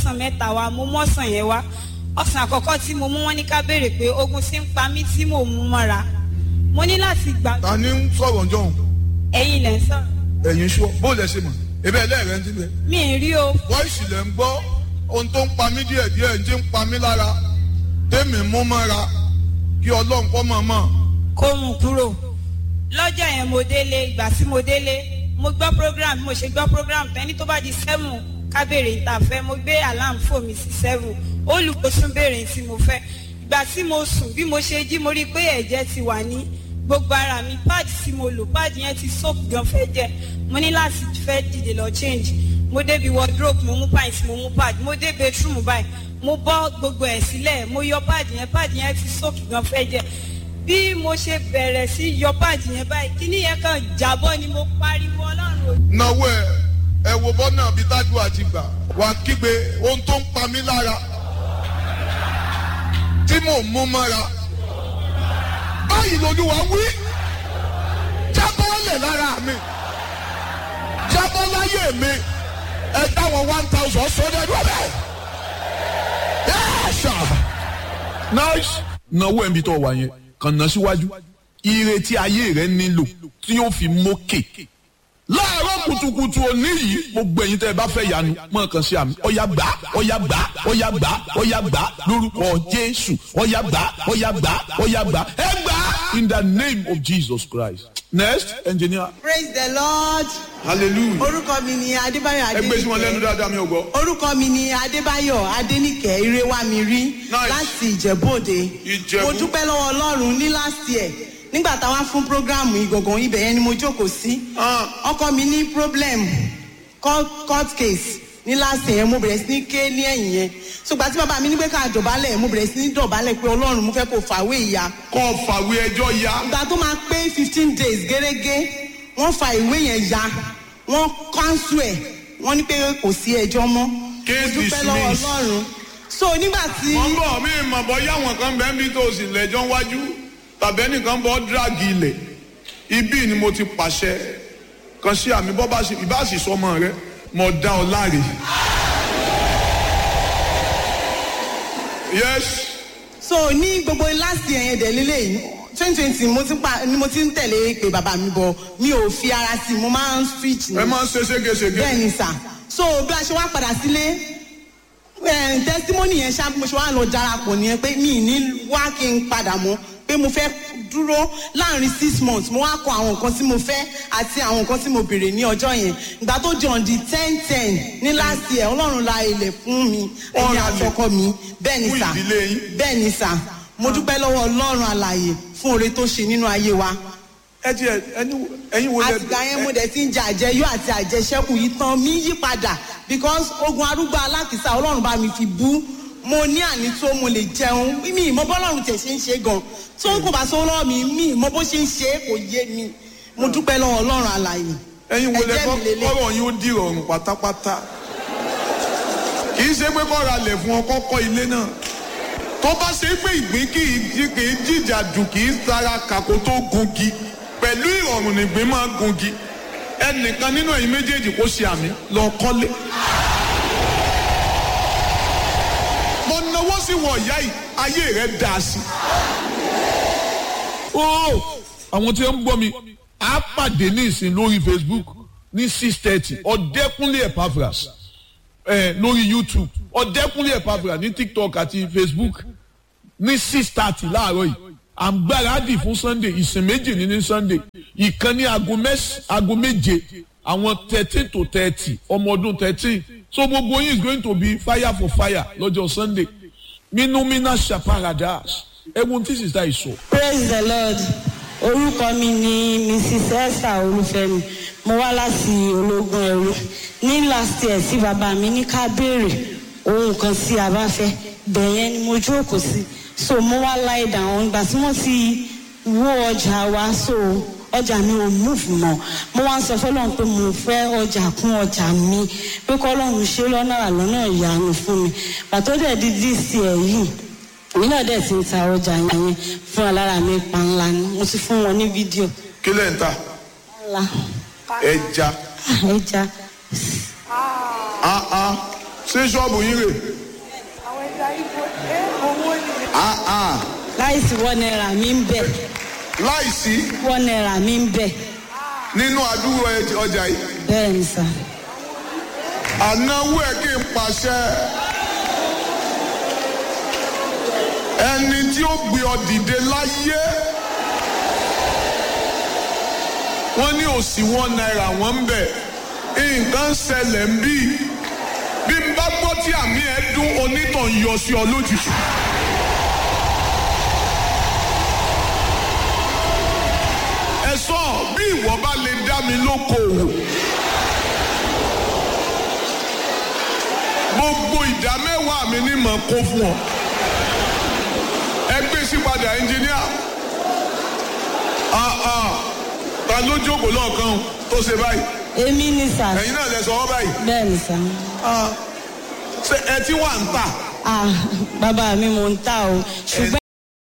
ọsàn mẹ́ta wá mo mú ọsàn yẹn wá ọsàn àkọ́kọ́ tí mo mú wọn ní ká béèrè pé ogun ti ń pa mí tí mò ń mú mọ́ra mo ní láti gbà ta ni ń sọ̀rọ̀ jọ̀hún ẹ̀yin lẹ́ ń sọ̀rọ̀ ẹ̀yin sọ bó lẹ ṣe mọ̀ ebe ẹlẹ́rẹ̀ ń tilẹ̀ mi ì rí o voice lẹ̀ ń gbọ́ ohun tó ń pa mí díẹ̀ díẹ̀ ń jẹ́ ń pa mí lára tèmi mú mọ́ra kí ọlọ́run kọ́ mọ̀ mọ̀ kó mú kúrò lọ́jọ́ yẹn mo délé ìgbà tí mo délé mo gbọ́ program bí mo ṣe gbọ́ program tẹ́ni tó bá di seven ká béèrè ìtàfẹ́ mo gbé alarm fò mí sí seven olùkóṣùn béèrè tí mo fẹ́ ìgbà tí mo sùn bí mo ṣe jí mo rí i pé ẹ̀jẹ̀ ti wà ní gbogbo ara mi pad tí mo lò pad yẹn ti soap gan fẹ́ jẹ mo ní láti fẹ́ dìde lọ change mo débi wardrobe mo mú pint mo mú pad mo dé bedroom báyìí mo bọ́ gbogbo ẹ̀ sílẹ̀ mo yọ pad yẹn pad yẹn ti soap gan fẹ́ jẹ bí mo ṣe bẹ̀rẹ̀ sí yọ pad yẹn báyìí kíní yẹn kan jábọ́ ni mo pariwo ọlọ́run ò náwó ẹ ẹ wo bọ́nà bí tájú àti gbà wà kígbe ohun tó ń pa mí lára tí mò ń mú mọ́ra báyìí lolúwa wí jábọ́lẹ̀ lára mi jábọ́ láyé mi ẹ dáwọn one thousand sódẹ́ lọ́bẹ̀ yẹ́sà. nice náwó ẹ̀mí tó wà yẹn kàn ná síwájú ìrètí ayé rẹ nílò tí yóò fi mókè láàárọ̀ kùtùkùtù òní yìí gbogbo ẹ̀yin tẹ́ ẹ bá fẹ́ yanu mọ̀ kàn sí àmì ọ̀yà gbà ọ̀yà gbà ọ̀yà gbà ọ̀yà gbà lórúkọ jésù ọ̀yà gbà ọ̀yà gbà ọ̀yà gbà ẹ gbà in the name of jesus christ next engineer praise the lord hallelujah orúkọ mi ni adébáyọ̀ ẹ gbé sí wọn lẹ́nu adéníkẹ́ dáadáa mi ò gbọ́. orúkọ mi ni adébáyọ̀ adéníkẹ́ irewamiri Nice. láti ìjẹ̀bú-òde Ìjẹ̀bú. mo dúpẹ́ lọ́wọ́ ọlọ́run ní last year nígbà táwa fún programu ìgọ̀gàn ibẹ̀ yẹn ni mo jókòó sí Ah. ọkọ mi ní problem court court case ní last year mo bẹ̀rẹ̀ sí ní ké ní ẹ̀yìn yẹn ṣùgbọ́n tí bàbá mi ní pé ká dọ̀bálẹ̀ mo bẹ̀rẹ̀ sí ní dọ̀bálẹ̀ pé ọlọ́run mo fẹ́ kó fàwé ìyá kọ́ fàwé ẹjọ́ ya ìgbà tó máa pé fifteen days gẹ́gẹ́ wọ́n fa ìwé yẹn ya wọ́n cancel ẹ̀ wọ́n ní pé kò sí ẹjọ́ mọ́ Case mo dúpẹ́ lọ́wọ́ dismissed. ọlọ́run so nígbà tí wọ́n bọ̀ mí mọ̀ bọ́ yáwọn kan bẹ́ẹ̀ bí tó o sì lẹ́jọ́ wájú tàbí ẹnìkan bọ́ dírágì ilẹ̀ ibi ni mo ti pàṣẹ kan sí àmì bọ́ bá sì ìbá sì sọmọ rẹ mọ̀ dá ọ láre. yes so ní gbogbo last year yẹn dẹ̀ lélẹ̀ yìí twenty twenty mo ti pa ni mo ti ń tẹ̀lé pé bàbá mi bọ̀ mi ò fi ara sí i mo máa ń switch ni ẹ máa ń ṣe ségesège bẹ́ẹ̀ ni sà so bí a ṣe wá padà sílé eh, testimony yẹn ṣá bí mo ṣe wá lọ darapọ̀ nìyẹn pé mi ì ní wá kí n padà mọ́ pé mo fẹ́ dúró láàrin six months mo wá kọ àwọn nǹkan tí mo fẹ́ àti àwọn nǹkan tí mo béèrè ní ọjọ́ yẹn ìgbà tó di on the ten ten ní last year ọlọ́run la ilẹ̀ fún mi ẹ̀yìn Ọ̀rọ̀ àtọkọ mi bẹ́ẹ̀ ni fún sà ìdílé yín. bẹ́ẹ̀ ni sà mo dúpẹ́ lọ́wọ́ ọlọ́run àlàyé fún oore tó ṣe nínú ayé wa ẹ ti ẹ ẹni ẹyin wo lẹ àtìgbà yẹn mo dẹ̀ ti ń jẹ àjẹyó àti àjẹsẹ́kù yìí tán mi yí padà because ogun arúgbó alákìsà ọlọ́run bá mi fi bú mo ní àní tó mo lè jẹun mi ìmọ̀ bọ́lọ́run tẹ̀ ṣe ń ṣe gan tó kò bá sọ lọ́wọ́ mi mi ìmọ̀ bó ṣe ń ṣe é kò yé mi mo dúpẹ́ lọ́wọ́ ọlọ́run àlàyé ẹyin wo lẹ ẹ̀jẹ̀ mi lélẹ̀. kọ́rọ̀ yín ó di ìrọ̀rùn pátápátá kì í ṣe pé kọ́ra lẹ̀ fún ọ kọ́kọ́ ilé náà tó bá ṣe pé ìgbín kì í jí kì í jìjà dù kì í sara kàkó tó gungi pẹ̀lú ìrọ̀rùn nìgbín máa gungi ẹnìkan nínú ẹ̀yin méjèèjì kó ṣe àmì lọ kọ́lé. mo náwó sí wọ ìyá yìí ayé rẹ dà sí. ó àwọn tí ó ń gbọ́ mi á pàdé ní ìsìn lórí facebook ní six thirty ọ̀dẹ́kúnlé epaphras ẹ̀ lórí youtube ọ̀dẹ́kúnlé epaphras ní tiktok àti facebook ní six thirty láàárọ̀ yìí à ń gbáradì fún sunday ìsìn méjì ní ní sunday ìkan ní aago mẹ́s- aago méje àwọn thirteen to thirty ọmọ ọdún thirteen so gbogbo yín is going to be fire for fire lọ́jọ́ sunday minumina shaparadas ẹ̀wọ̀n tí sísá yìí sọ. praise the lord orúkọ mi ni mrs esther olúfẹ́mi mo wá láti ológun ẹrú ní last year tí bàbá mi ní ká béèrè ohun kan tí a bá fẹ́ bẹ̀yẹn ni mo jókòó sí so mo wá lie down ìgbà tí wọ́n ti wó ọjà wa so ọjà mi ò move mọ́ mo wá ń sọ fọlọ́run pé mo fẹ́ ọjà kún ọjà mi pé kọ́lọ́run ṣe lọ́nà àlọ́nà ìyanu fún mi pàtó dẹ̀ di this year yìí èmi náà dẹ̀ ti ń ta ọjà yẹn fún alára mi pa ńlá ni mo ti fún wọn ní fídíò kí lẹ́ ń ta ńlá ẹja ẹja áá ṣé ṣọ́ọ̀bù yín rè Ah, ah. láìsí wọ́n náírà mi ń bẹ̀ láìsí wọ́n náírà mi ń bẹ̀ nínú àdúgbò ẹ- ọjà yìí bẹ́ẹ̀ ni sà ànáwó ẹ kí n pàṣẹ ẹni tí ó gbé ọ dìde láyé wọ́n ní òsì wọn náírà wọ́n ń bẹ̀ nǹkan ṣẹlẹ̀ ń bí bí n bá gbọ́ tí àmì ẹ dún onítàn yọ sí ọ lójijì. ẹ sọ bí ìwọ bá lè dá mi lókoòwò. gbogbo ìdá mẹ́wàá mi ní mọ̀ kó fún ọ. ẹ gbé sí padà ẹnjìníà. Ah, ah. ta ló jókòó lọ́ọ̀kan tó ṣe báyìí. èmi ni sà ẹ̀yin náà lẹ sọ ọ́ báyìí. bẹ́ẹ̀ ni sà Ah. ṣé ẹ ti wà ń tà. ah bàbá mi mò ń tà o ṣùgbọ́n.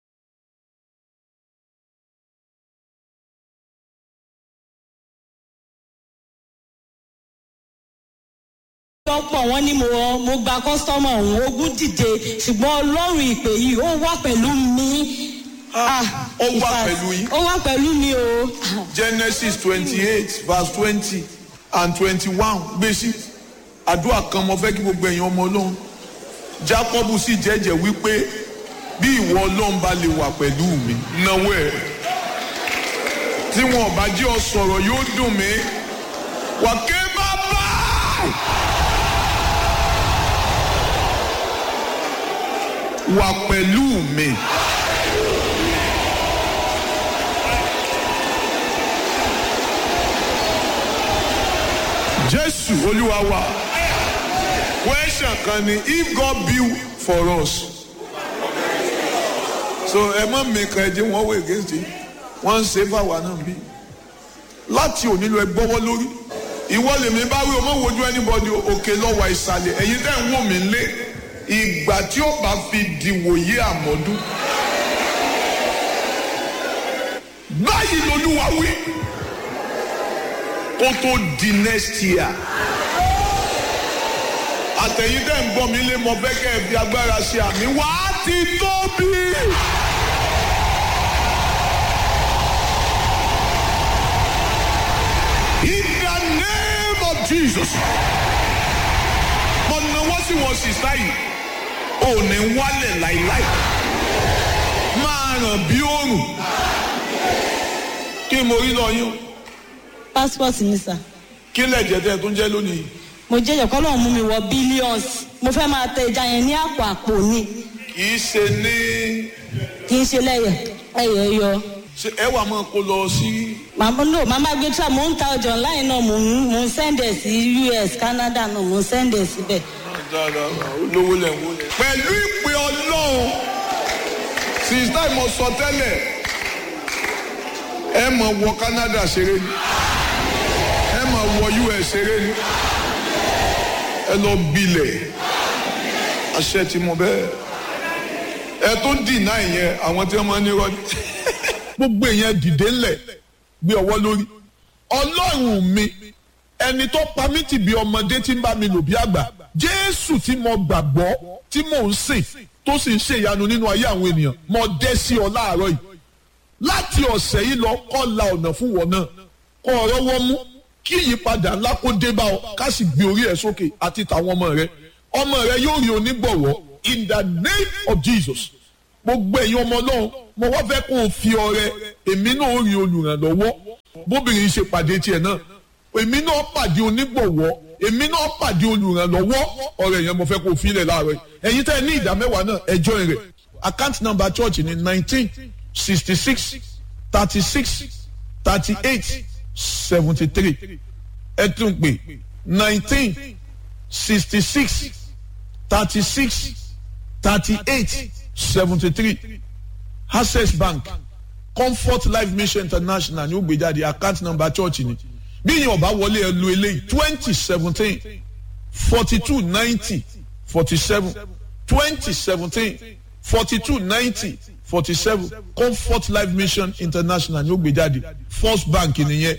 lọ́pọ̀ wọn ni mo mo gba kọ́sítọ́mù ọ̀hún ogún dìde ṣùgbọ́n ọlọ́run ìpè yìí ó wà pẹ̀lú mi. Ah, ó in wà fact, pẹ̀lú yín? ó wà pẹ̀lú mi o. genesis twenty-eight verse twenty and twenty-one gbèsè àdúrà kan mo fẹ́ kí gbogbo ẹ̀yin ọmọ ọlọ́run jacob sì jẹ́jẹ́ wípé bí ìwọ ọlọ́run bá lè wà pẹ̀lú mi náwó ẹ̀ tí wọn ò bá jẹ́ ọ sọ̀rọ̀ yóò dùn mí wà ké bàbá. wà pẹ̀lú mi. jésù olúwa wa question kan ni if god build for us so ẹ má mìkan ẹ jẹ wọn wọ against it wọn ń ṣe fáwa náà bí láti òní lọ ẹ gbọ́wọ́ lórí ìwọ lèmi bá wí o mọ wojú anybody òkè lọ́wọ́ ìsàlẹ̀ ẹ̀yin tẹ́ ń wò mí lé ìgbà tí ó bá fi dìwòye àmọ́dún báyìí lolúwa wí kó tó di next year àtẹ̀yìn tẹ́ ń gbọ́ mi lé mọ fẹ́ kẹ́ ẹ fi agbára ṣe àmì wá ti tóbi. In the name of Jesus. mo náwó sí wọn sísá yìí ò ní wálẹ̀ láìláì máa ràn bí òòrùn kí mo rí lọ yín o passport mi sà kí lẹ̀jẹ̀ tẹ́ ẹ tó ń jẹ́ lónìí. mo jẹ́jọ́ kọ́ lóun mú mi wọ billions mo fẹ́ máa tẹ ẹja yẹn ní àpò àpò ni kì í ṣe ní kì í ṣe lẹ́yẹ̀ ẹ̀yẹ̀ yọ. ṣe ẹ wà máa kó lọ sí. màmá no màmá gbé tra mò ń ta ọjà online náà mò ń mò ń sẹ́ndẹ̀ sí us canada náà mò ń sẹ́ndẹ̀ síbẹ̀. olówó lẹ̀ ń wó lẹ̀. pẹ̀lú ìpè ọlọ́run sísá ìmọ̀ sọ tẹ́lẹ̀ ẹ mọ̀ wọ canada ṣeré ni ẹ mọ̀ wọ us ṣeré ni ẹ lọ gbilẹ̀ àṣẹ tí mo bẹ́ẹ̀ ẹ tó dìnnà ìyẹn àwọn tí wọ́n máa ń ní rọ́ọ̀dì. gbogbo èèyàn dìde ńlẹ̀ gbé ọwọ́ lórí ọlọ́run mi ẹni tó pa mí tì bí ọmọdé tí ń bá mi lò bí àgbà jésù tí mo gbàgbọ́ tí mò ń sìn tó sì ń ṣèyanu nínú ayé àwọn ènìyàn mo dẹ́ sí ọ láàárọ̀ yìí láti ọ̀sẹ̀ yìí lọ kọ́ la ọ̀nà fún wọn náà kọ́ ọ̀rọ̀ wọn mú kí ìyípadà ńlá kó dé bá ọ ká sì gbé orí ẹ sókè àti tàwọn ọmọ rẹ ọmọ rẹ yóò rí onígbọ̀wọ́ in the name of jesus gbogbo ẹ̀yin ọmọ náà mo wá fẹ́ kó o fi ọrẹ èmi náà ó rí olùrànlọ́wọ́ bóbìnrin ṣe pàdé tiẹ̀ náà èmi náà pàdé onígbọ̀wọ́ èmi náà pàdé olùrànlọ́wọ́ ọ̀rẹ́ yẹn mo fẹ́ kó o fi ilẹ̀ láàárọ̀ yìí ẹ̀yin tẹ́ ẹ ní ìdá mẹ́wàá náà ẹjọ́ rẹ̀ account number church ni nineteen sixty six thirty six thirty eight seventy three ẹ tún pè nineteen sixty six thirty six thirty eight seventy three access bank comfort life mission international ní ó gbé jáde account number church ni bí yẹn ọba wọlé ẹ lu eléyìí twenty seventeen forty two ninety forty seven twenty seventeen forty two ninety forty seven comfort life mission international ní ó gbé jáde first bank nìyẹn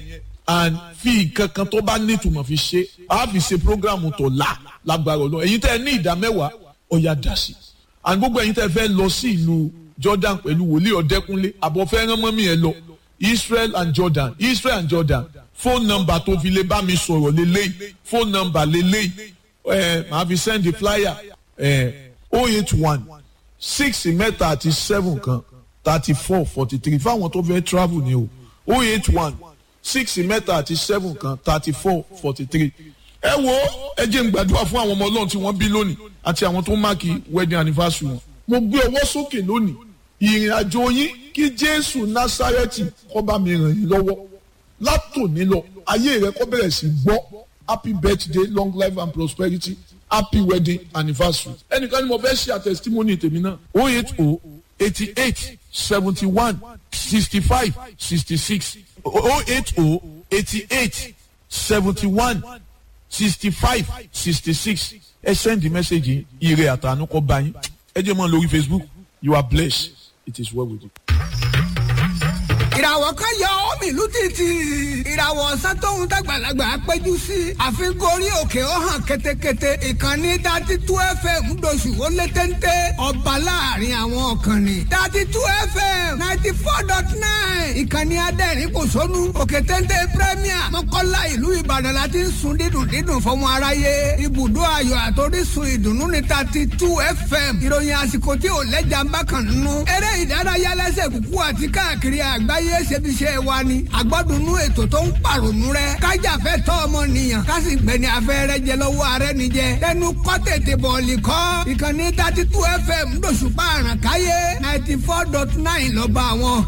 and fi nǹkan kan tó bá nítumọ̀ fi ṣe a fi ṣe program tó la lágbára ọlọ́run ẹ̀yin tẹ́ ẹ ní ìdá mẹ́wàá ọ̀yà dá sí and gbogbo ẹ̀yin tẹ́ ẹ fẹ́ lọ sí ìlú Jordan pẹ̀lú wòlíì ọ̀dẹ́kúnlé àbọ̀ fẹ́ rán mọ́mí ẹ lọ Israel and Jordan Israel and Jordan phone number tó fi lè bá mi sọ̀rọ̀ lélẹ́yìí phone number lélẹ́yìí ẹ̀ máa fi send the flyer ẹ̀ oh eight one six mẹ́ta àti seven kan thirty four forty three fáwọn tó fẹ́ travel ni o oh eight one six mẹ́ta àti seven kan thirty four forty three. ẹ wo ẹ jẹ́ n gbàdúrà fún àwọn ọmọ ọlọ́run tí wọ́n bí lónìí àti àwọn tó máàkì wedding anniversary wọn. mo gbé ọwọ́ sókè lónìí ìrìn àjò yín kí jésù násárẹ́tì kó bá mi ràn yín lọ́wọ́ látòní lọ ayé rẹ kó bẹ̀rẹ̀ sí gbọ́ happy birthday long life and prosperity happy wedding anniversary. ẹnìkan ni mo fẹ́ ṣe àtẹ̀sítímọ́nì tèmi náà oh eight oh eighty eight seventy one sixty five sixty six oh eight oh eighty eight seventy one sixty five sixty six ẹ send the message yìí ire àtànú kọ bá yín ẹ jẹ́ mọ́ lórí facebook you are blessed it is well with you. ìràwọ̀ kan yọ ọ́ mi ìlú títì ìràwọ̀ ọ̀sán tóun dàgbàlagbà péjú sí àfikún orí òkè ó hàn ketekete ìkànnì dati tú fm ńdọ̀sù ó lé téńté ọba láàrin àwọn ọ̀kànnì dati tú fm ninety four dot nine ìkànnì adẹ́rìn kò sónú òkè téńté premier mọ́kànlá ìlú ìbàdàn la ti ń sun dídùn dídùn fọmọ aráyé ibùdó ayọ̀ àtòrísun ìdùnnú ní dati tú fm ìròyìn àsìkò tí ò lẹ́jà ń bá kàn nínú eré ìdárayá lẹ́sẹ̀ kúkú àti káàkiri àgbáyé ayé ṣebiṣẹ́ wa ni àgbọ́dúnú ètò tó ń pàrònú rẹ kájàfẹ́ tọ́ ọmọnìyàn kásì gbẹ̀ni afẹ́rẹ́ jẹ lọ́wọ́ ààrẹ nìjẹ tẹnu kọ́ tètè bọ̀ọ̀lì kọ́ ìkànnì thirty two fm lóṣùpá àràkáyé ninety four dot nine lọ́ba àwọn